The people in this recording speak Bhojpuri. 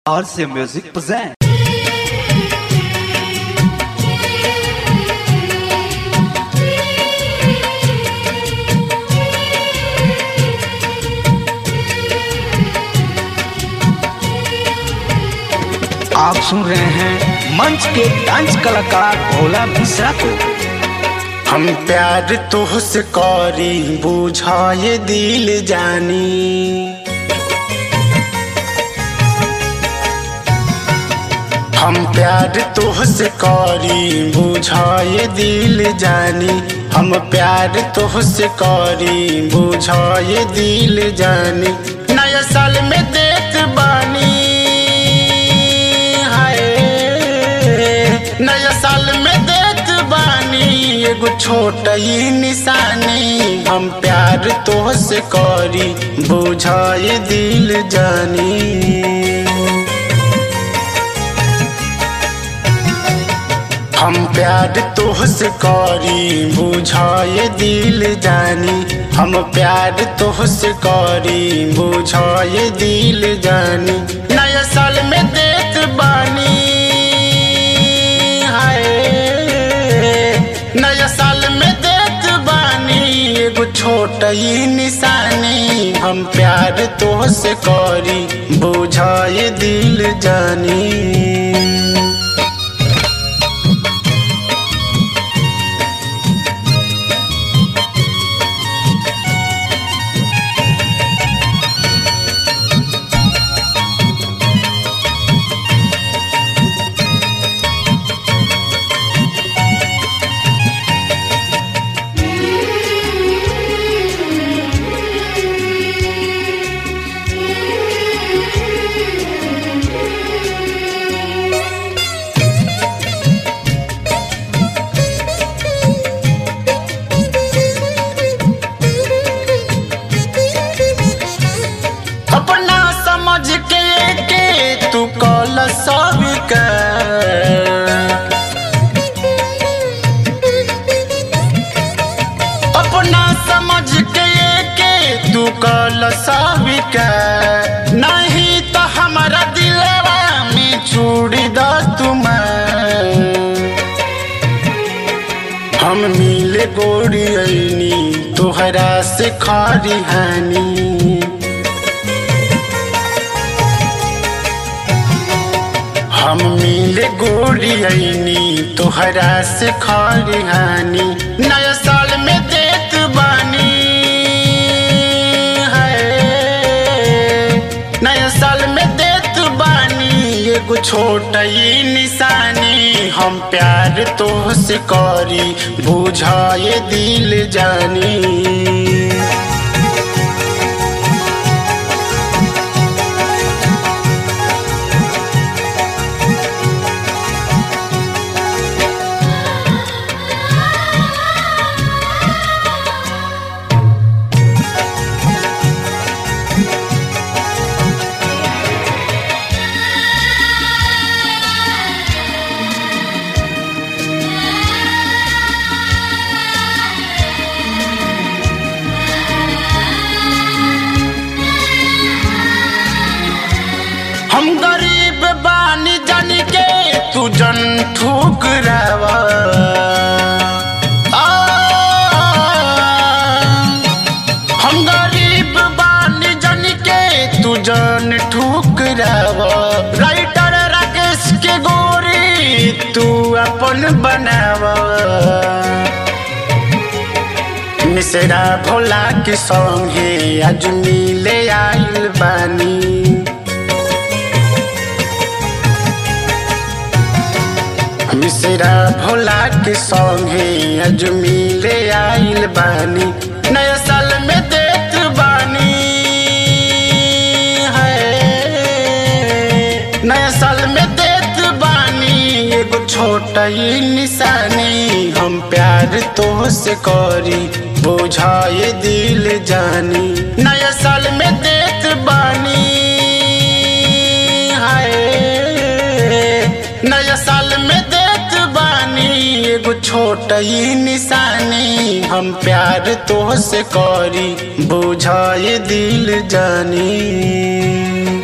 RC Music present. आप सुन रहे हैं मंच के डांस कलाकार भोला मिश्रा को हम प्यार तुहसे करी बुझाए दिल जानी हम प्यार तुहसे करी बुझाए दिल जानी हम प्यार तुहसे करी बुझाए दिल जानी नया साल में देत बानी हाय नया साल में देत बानी एगो छोट ही निशानी हम प्यार तोहसे करी बुझाए दिल जानी हम प्यार तोहसे करी बुझाए दिल जानी हम प्यार तोहसे करी बुझाए दिल जानी नया साल में देत बानी हाय नया साल में देत बानी एगो छोट ही निशानी हम प्यार तोहसे करी बुझाए दिल जानी अपना समझ के के तू कल सब अपना समझ के के तू कल सब नहीं तो हमारा दिलवा में चूड़ी द तुम हम मिले गोरी ऐनी तोहरा से खारी हानी हम मिले गोरी ऐनी तोहरा से खारी हानी नया साल में देत बानी है नया साल में देत बानी एगो छोट ही निशानी हम प्यार तोहसे करी बुझाए दिल जानी हम गरीब बानी जन के तू जन ठुकरावा आ, हम गरीब बानी जन के तू जन ठुकरावा राइटर राकेश के गोरी तू अपन बनावा मिसरा भोला के संगे आज मिले आइल बानी मिसरा भोला के संगे आज मिले आइल बानी नया साल में देत बानी है नया साल में देत बानी एगो छोट ही निशानी हम प्यार तोहसे करी बुझाए दिल जानी नया साल में देत बानी हाय नया साल में देत बानी एगो छोट ही निशानी हम प्यार तोहसे करी बुझाए दिल जानी